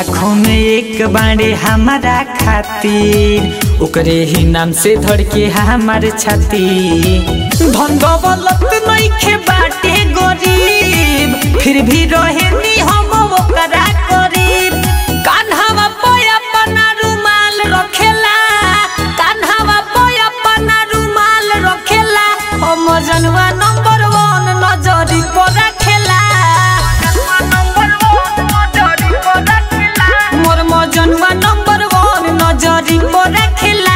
लाखों में एक बाड़े हमारा खातिर ओकरे ही नाम से धड़के हमार छाती धन दौलत नइखे बाटे गरीब फिर भी रहेनी हम ओकरा करीब कान्हावा पे अपना रुमाल रखेला कान्हावा पे अपना रुमाल रखेला हम जनवा नंबर वन नजरी पर रखेला मोर मजनुआ नंबर वन नजरी पर रखेला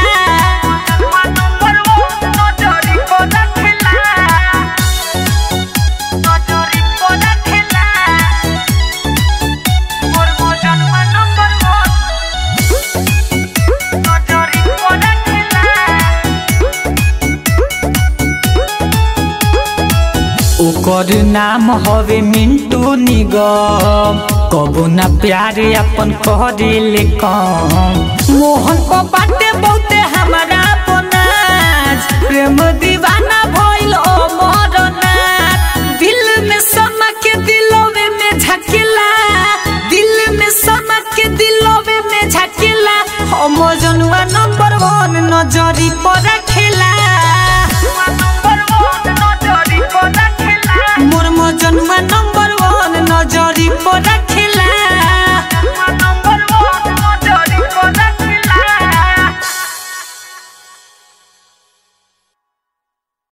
ओकर नाम हवे मिंटू निगम कबो ना प्यार अपन करेले कम मोहन को बाटे बहुते हमारा बनाज प्रेम दीवाना भइल अमर नाथ दिल में समा के दिलवे में झकेला दिल में समा के दिलवे में झकेला हम जनुआ नंबर वन नजरी पर रखे